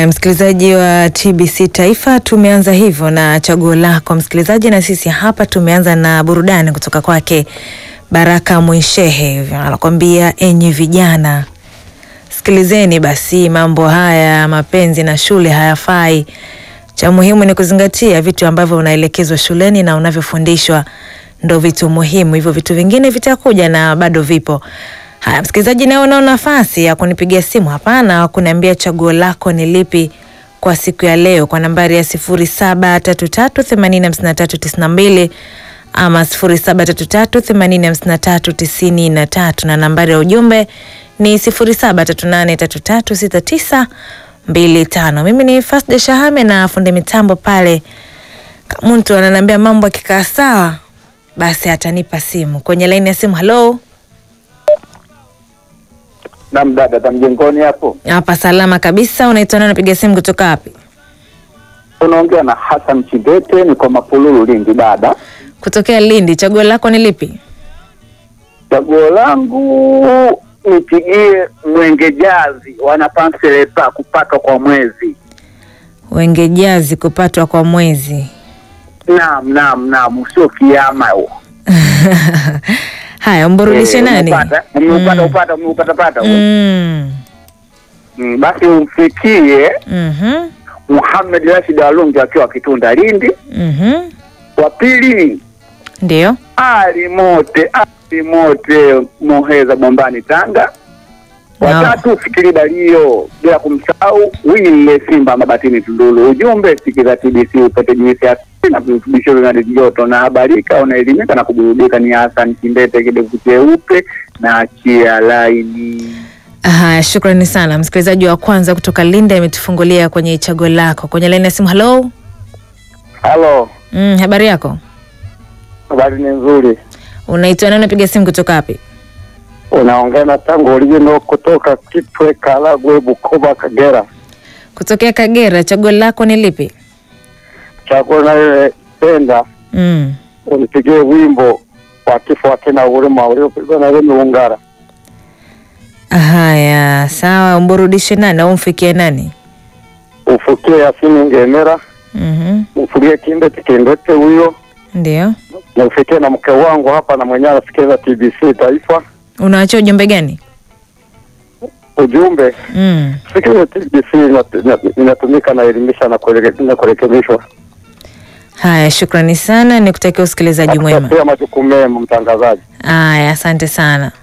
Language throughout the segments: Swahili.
Haya, msikilizaji wa TBC Taifa, tumeanza hivyo na chaguo lako msikilizaji, na sisi hapa tumeanza na burudani kutoka kwake Baraka Mwishehe, anakwambia enyi vijana, sikilizeni basi, mambo haya mapenzi na shule hayafai. Cha muhimu ni kuzingatia vitu ambavyo unaelekezwa shuleni na unavyofundishwa ndo vitu muhimu, hivyo vitu vingine vitakuja na bado vipo. Haya, msikilizaji, nawe unao nafasi ya kunipigia simu hapana, kuniambia chaguo lako ni lipi kwa siku ya leo kwa nambari ya sifuri saba tatu tatu themanini hamsini na tatu tisini na mbili ama sifuri saba tatu tatu themanini hamsini na tatu tisini na tatu na nambari ya ujumbe ni sifuri saba tatu nane tatu tatu sita tisa mbili tano. Mimi ni Fasda Shahame na fundi mitambo pale mtu ananiambia mambo akikaa sawa, basi atanipa simu kwenye laini ya simu. Halo, Naam dada, za mjengoni hapo hapa salama kabisa. Unaitwa nani? Unapiga simu kutoka wapi? unaongea na Hassan Chidete, niko Mapululu, Lindi. Dada, Kutokea Lindi. Chaguo lako ni lipi? chaguo langu nipigie Mwenge Jazi, wanapanselesa kupatwa kwa mwezi. Wenge jazi kupatwa kwa mwezi. Naam, naam, naam, sio kiama huo. Haya, umburudishe Eh, nani? umeupata? Umeupata, Mm. upata, umeupata pata huo. Mm. Mm, basi umfikie Mhm. Muhammad Rashid Alungi akiwa Kitunda Lindi. Mhm. Wa pili Ndio. Ali Mote, Ali Mote Muheza Bombani Tanga. No. Watatu fikiri Dalio, bila kumsahau Wini Mle Simba Mabatini Tundulu. Ujumbe sikiza TBC upate juisi ya na virutubisho vya joto na habarika, unaelimika na kuburudika. Ni Hassan Kindete, kidevu cheupe na achia laini. Haya, shukrani sana msikilizaji wa kwanza kutoka Lindi ametufungulia kwenye chaguo lako kwenye laini ya simu. Halo. Halo, Mm, habari yako? habari ni nzuri. Unaitwa nani? Unapiga simu kutoka wapi? Unaongea na tangu original kutoka Kitwe, Karagwe, Bukoba, Kagera. Kutokea Kagera. Chaguo lako ni lipi? Chakula nayopenda Mm. unipigie wimbo wa kifo wakina huruma uliopigwa na Remi Ungara. Haya, sawa. Umburudishe nani au umfikie nani? Ufukie Yasini Ngemera, Mhm. ufulie Kindete Kindete huyo, Ndio. na ufikie na mke wangu hapa na mwenyewe anasikiliza TBC Taifa. Unawachia ujumbe gani? Ujumbe Mm. sikiliza TBC inat- inat- inatumika na elimisha na kueleke- na kurekebishwa. Haya, shukrani sana, nikutakia usikilizaji mwema. Pia majukumu mema, mtangazaji. Haya, asante sana.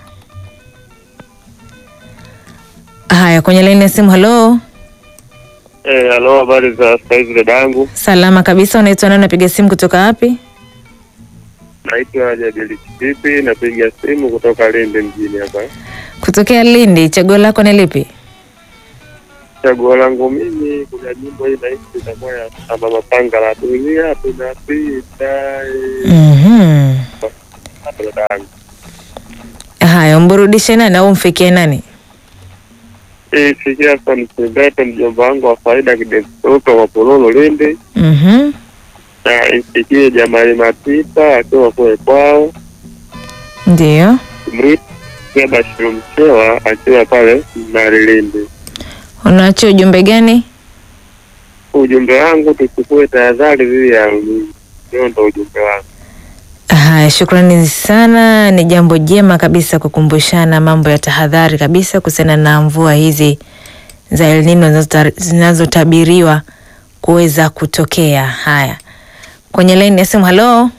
Haya, kwenye laini ya simu. Halo, Eh, halo, habari za saizi dadangu. salama kabisa. Unaitwa nani? Unapiga simu kutoka wapi? Naitwa Jadili Chipipi, napiga simu kutoka Lindi mjini hapa. Kutokea Lindi. Chaguo lako ni lipi? Chaguo langu mimi, kuna nyimbo hii nahisi itakuwa ya Samba Mapanga la dunia tunapita. eh, Mhm. dadangu. Haya, umburudishe nani au umfikie nani? Eh, sikia sana Sindete, mjomba wangu wa faida kidesuka wa Pololo Lindi, Mhm. na isikie Jamali Matita akiwa kule kwao, Ndio. Mrita Bashiru Mchewa akiwa pale Mnari Lindi. Unaachia ujumbe gani? Ujumbe wangu tuchukue tahadhari dhidi ya ulinzi. Hiyo ndo ujumbe wangu. Haya, shukrani sana. Ni jambo jema kabisa kukumbushana mambo ya tahadhari kabisa kuhusiana na mvua hizi za El Nino zinazota- zinazotabiriwa kuweza kutokea. Haya, kwenye laini ya simu. Halo,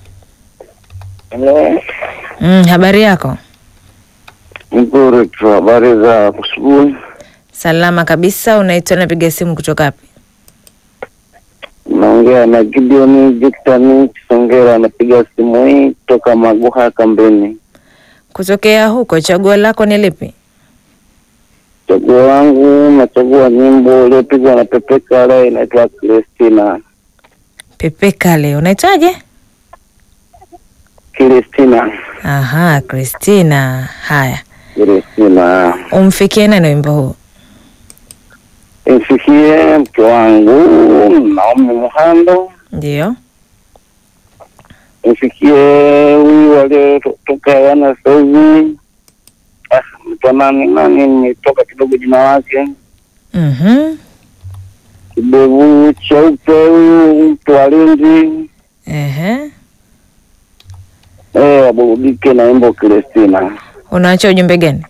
mm, habari yako? Nzuri tu, habari za asubuhi. Salama kabisa. Unaitwa, napiga simu kutoka wapi? Naongea na Gideon Victor Kisongera, anapiga simu hii kutoka Maguha Kambini. Kutokea huko. Chaguo lako ni lipi? Chaguo langu nachagua nyimbo iliyopigwa na Pepe Kale inaitwa Kristina. Pepe Kale. Unaitwaje? Kristina, Aha, Christina. Haya, Kristina. umfikie nani wimbo huu? Imfikie mke wangu Naomi Muhando, Ndio. imfikie huyu aliyetoka wana sahivi Ah, mtu nani nani, nimetoka kidogo jina lake. Mhm. kidevu cheupe huyu mtu wa Lindi Ehe. eh, waburudike na wimbo Kristina. Unaacha ujumbe gani?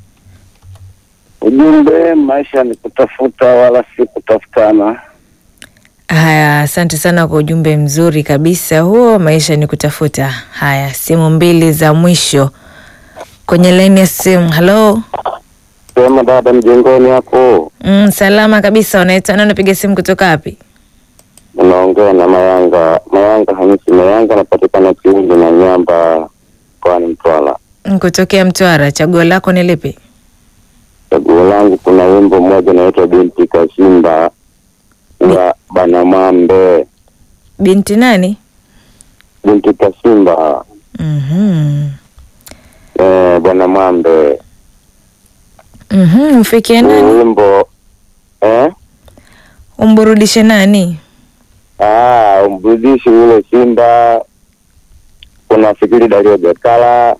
Ujumbe, maisha ni kutafuta wala si kutafutana. Haya, asante sana kwa ujumbe mzuri kabisa huo. Maisha ni kutafuta. Haya, simu mbili za mwisho kwenye laini ya simu. Halo. Sema dada, mjengoni hapo Mm, salama kabisa. Unaitwa nani? Unapiga simu kutoka wapi? unaongea na Mayanga Mayanga Hamisi Mayanga, anapatikana Kiundi na Nyamba mkoani Mtwara. Mm, Kutokea Mtwara. Chaguo lako ni lipi? Chaguo langu kuna wimbo mmoja unaitwa binti Kashimba wa Banamambe. Binti nani? Binti Kashimba Mhm. eh, Banamambe. Mhm, mfikie Huu nani? wimbo eh? Umburudishe nani? Ah, umbudishi ule Simba, kuna Fikiri Dario Jakala,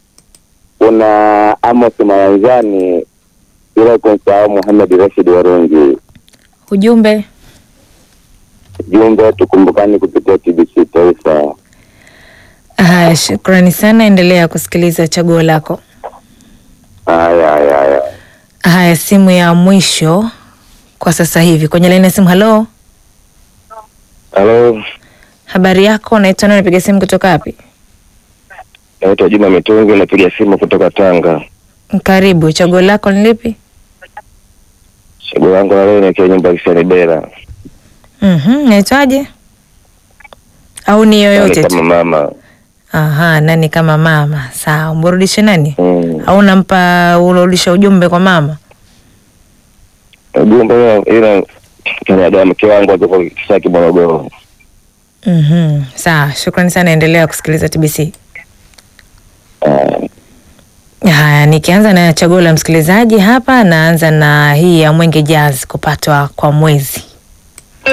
kuna Amos Mayanzani, bila kumsahau Muhamed Rashid Warungi. Ujumbe. Jumbe tukumbukani kupitia TBC Taifa. Haya, shukrani sana. Endelea kusikiliza chaguo lako. Haya, haya, haya. Haya, simu ya mwisho kwa sasa hivi kwenye laini ya simu. Halo, Halo, habari yako? Unaitwa nani? Unapiga simu kutoka wapi? naitwa Juma Mitungi, napiga simu kutoka Tanga. Karibu. Chaguo lako ni lipi? Chaguo langu la leo nikiwa nyumba ya Kisani Bera, Mhm, naitwaje? Au ni yoyote kama tu? mama Aha, nani kama mama. Sawa, umburudishe nani? mm. Au unampa urudisha ujumbe kwa mama? Ujumbe huo, ila kanada mke wangu akipo Kisaki Morogoro. Mhm, sawa. Shukrani sana, endelea kusikiliza TBC. Ah, Haya, nikianza na chaguo la msikilizaji hapa, naanza na hii ya Mwenge Jazz kupatwa kwa mwezi.